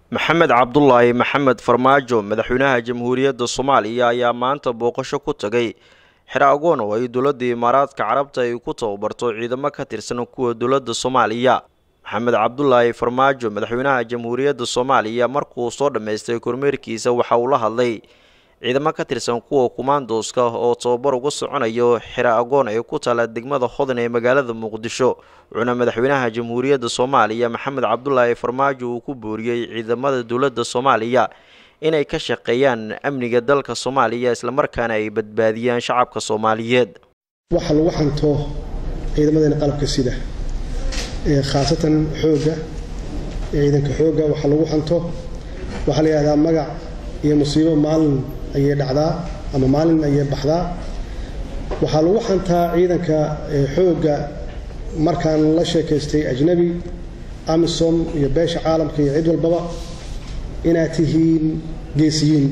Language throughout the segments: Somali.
maxamed cabdulaahi maxamed farmaajo madaxweynaha jamhuuriyadda soomaaliya ayaa maanta booqasho ku tagay xero agoon oo ay dowladda imaaraadka carabta ay ku tababarto ciidamo ka tirsan kuwa dowladda soomaaliya maxamed cabdulaahi farmaajo madaxweynaha jamhuuriyadda soomaaliya markuu soo dhammaystay kormeerkiisa waxa uu la hadlay ciidamo ka tirsan kuwa kumaandooska oo tababar uga soconayo xero agoon ee ku taala degmada hodan ee magaalada muqdisho wuxuuna madaxweynaha jamhuuriyadda soomaaliya maxamed cabdulaahi farmaajo uu ku booriyey ciidamada dowladda soomaaliya inay ka shaqeeyaan amniga dalka soomaaliya islamarkaana ay badbaadiyaan shacabka soomaaliyeed waxa lagu xanto ciidamadeena qalabka sida khaasatan xoogga ciidanka xoogga waxa lagu xanto waxaa la yidhahdaa magac iyo musiibo maalin ayay dhacdaa ama maalin ayay baxdaa waxaa lagu xantaa ciidanka xoogga markaan la sheekaystay ajnabi amisom iyo beesha caalamka iyo cid walbaba inaad tihiin geesiyiin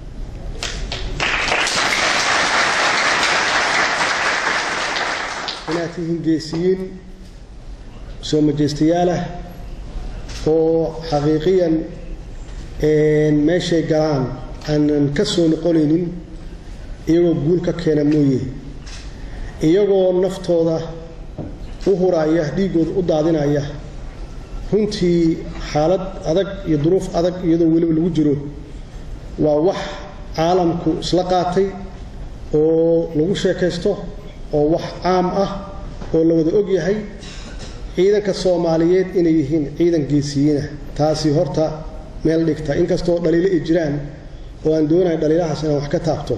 inaad tihiin geesiyiin soo majeystayaal oo xaqiiqiyan meeshay galaan aanan ka soo noqonaynin iyagoo guul ka keena mooye iyagoo naftooda u huraaya dhiiggooda u daadinaya runtii xaalad adag iyo duruuf adag iyadoo weliba lagu jiro waa wax caalamku isla qaatay oo lagu sheekaysto oo wax caam ah oo la wada og yahay ciidanka soomaaliyeed inay yihiin ciidan geesiyiina taasi horta meel dhigta inkastoo dhaliilo ay jiraan oo aan doonayo dhaliilahaas inaan wax ka taabto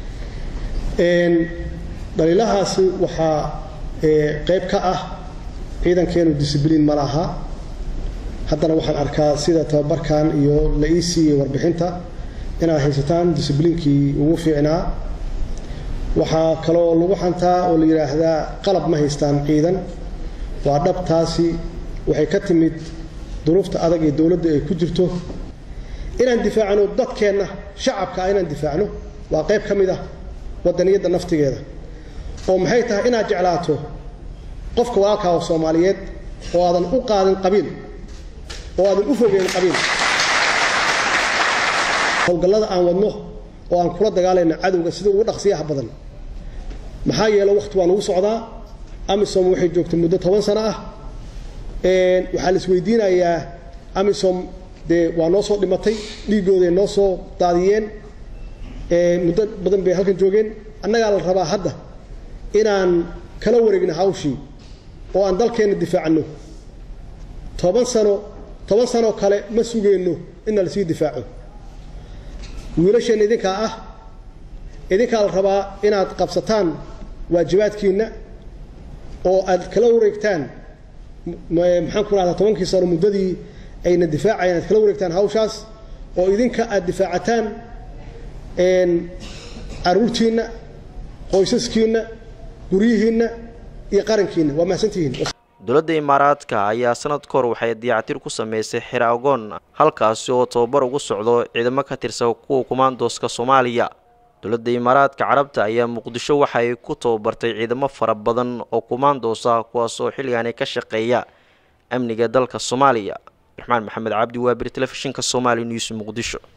dhaliilahaasi waxaa qayb ka ah ciidankeenu discibliin ma laha haddana waxaan arkaa sida tababarkan iyo la ii siiyey warbixinta inaad haysataan discibliinkii ugu fiicnaa waxaa kaloo lagu xantaa oo la yidhaahdaa qalab ma haystaan ciidan waa dhabtaasi waxay ka timid duruufta adag ee dowladda ay ku jirto inaan difaacno dadkeenna shacabka inaan difaacno waa qayb ka mid ah wadaniyadda naftigeeda oo maxay tahay inaad jeclaato qofka walaalkaa oo soomaaliyeed oo aadan u qaadin qabiil oo aadan u fogeyn qabiil howlgallada aan wadno oo aan kula dagaalayno cadowga sida ugu dhaqsiyaha badan maxaa yeele wakhti waa nagu socdaa amisom waxay joogtay muddo toban sano ah waxaa la isweydiinayaa amisom dee waa noo soo dhimatay dhiiggooday noo soo daadiyeen muddo badan bay halkan joogeen annagaa la rabaa hadda inaan kala wareegno hawshii oo aan dalkeenna difaacanno toban sano toban sanoo kale ma sugeenno inna lasii difaaco wiilasheenna idinkaa ah idinkaa la rabaa inaad qabsataan waajibaadkiinna oo aad kala wareegtaan maxaan ku rahdaa tobankii sano muddadii ayna difaacayeen aad kala wareegtaan hawshaas oo idinka aad difaacataan caruurtiinna qoysaskiinna guryihiinna iyo qarankiinna waa mahadsantihiin dowladda imaaraadka ayaa sanad ka hor waxay dayactir ku sameysay xero agoon halkaasi oo tababar ugu socdo ciidamo ka tirsan kuwa kumaandooska soomaaliya dowladda imaaraadka carabta ayaa muqdisho waxa ay ku tababartay ciidamo fara badan oo kumaandoos ah kuwaas oo xilligaani ka shaqeeya amniga dalka soomaaliya raxmaan maxamed cabdi waabir telefishinka somaali news muqdisho